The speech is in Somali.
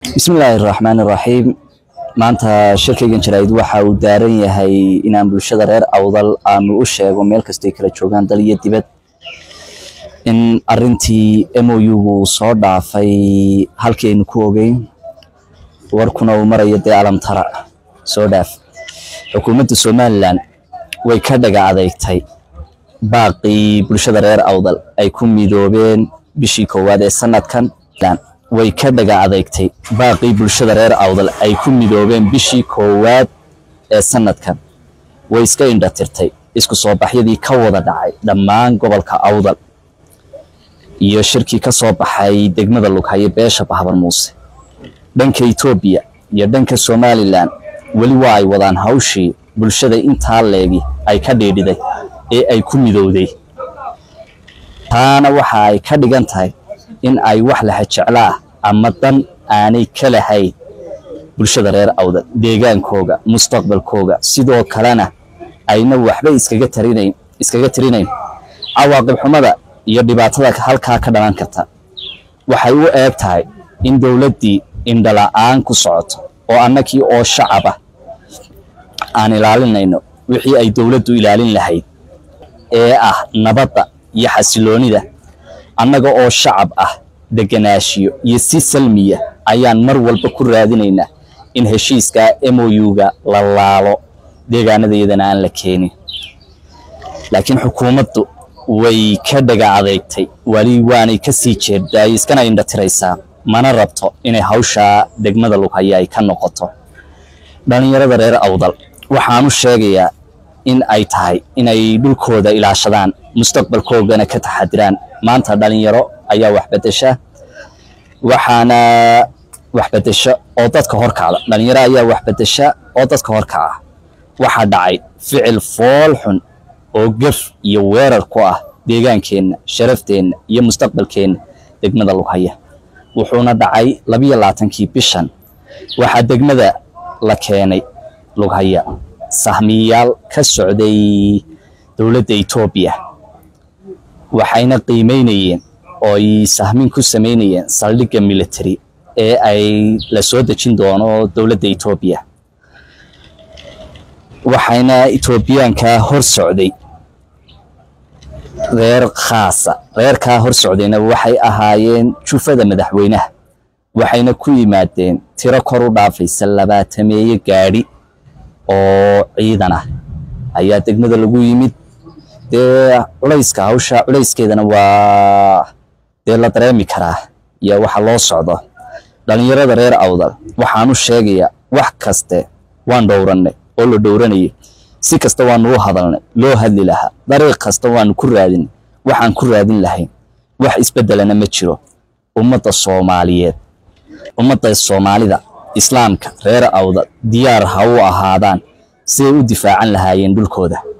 bismillaahi raxmaani raxiim maanta shirkaygan jaraa'id waxa uu daaran yahay inaan bulshada reer awdal aanu u sheego meel kastay kala joogaan dal iyo dibad in arintii mou-gu soo dhaafay halkii aynu ku ogeyn warkuna uu marayo dee alamtara soo dhaaf xukuumadda somalilan way ka dhaga adeegtay baaqii bulshada reer awdal ay ku midoobeen bishii koowaad ee sanadkan way ka dhaga adeegtay baaqii bulshada reer awdal ay ku midoobeen bishii koowaad ee sanadkan way iska indhatirtay isku soo baxyadii ka wada dhacay dhammaan gobolka awdal iyo shirkii ka soo baxay degmada lughaye beesha bahbar muuse dhanka etoobiya iyo dhanka somalilan weli waa ay wadaan hawshii bulshada intaa leegi ay ka dhiidhiday ee ay ku midowday taana waxa ay ka dhigan tahay in ay wax laha jeclo ah ama dan aanay ka lahayn bulshada reer awdal deegaankooga mustaqbalkooga sidoo kalena ayna waxba iskaga tarinayn iskaga tirinayn cawaaqib xumada iyo dhibaatada halkaa ka dhalan karta waxay u eeg tahay in dowladdii indhala-aan ku socoto oo annakii oo shacaba aan ilaalinayno wixii ay dowladdu ilaalin lahayd ee ah nabadda iyo xasiloonida annaga oo shacab ah deganaashiyo iyo si salmiya ayaan mar walba ku raadinaynaa in heshiiska mou-ga la laalo deegaanadayadana aan la keenin laakiin xukuumaddu way ka dhaga adeegtay wali waanay ka sii jeedaay iskana indhatiraysaa mana rabto inay hawshaa degmada lughaya ay ka noqoto dhallinyarada reer awdal waxaanu sheegayaa in ay tahay inay dhulkooda ilaashadaan mustaqbalkoogana ka taxadiraan maanta dhalinyaro ayaa wax bedesha waxaana wax bedesha oo dadka horkacda dhalinyaro ayaa wax bedesha oo dadka horkaca waxaa dhacay ficil fool xun oo gef iyo weerar ku ah deegaankeenna sharafteenna iyo mustaqbalkeenna degmada lughaya wuxuuna dhacay labiyo labaatankii bishan waxaa degmada la keenay lughaya sahmiyayaal ka socday dowladda etoobiya waxayna qiimeynayeen oo ay sahmin ku samaynayeen saldhigga military ee ay la soo dejin doono dowladda etoobiya waxayna etoobiyaanka hor socday reer khaasa reerkaa hor socdayna waxay ahaayeen jufada madaxweynaha waxayna ku yimaadeen tiro kor u dhaafaysa labaatameeye gaadhi oo ciidan ah ayaa degmada lagu yimid dee culayska hawsha culayskeedana waa dee la dareemi karaa iyo waxa loo socdo dhallinyarada reer awdal waxaanu sheegayaa wax kaste waan dhowrannay oo la dhowranayay si kasta waanu u hadalnay loo hadli lahaa dariiq kasta waanu ku raadinay waxaan ku raadin lahayn wax isbeddelana ma jiro ummadda soomaaliyeed ummadda soomaalida islaamka reer awdal diyaar ha u ahaadaan siday u difaacan lahaayeen dhulkooda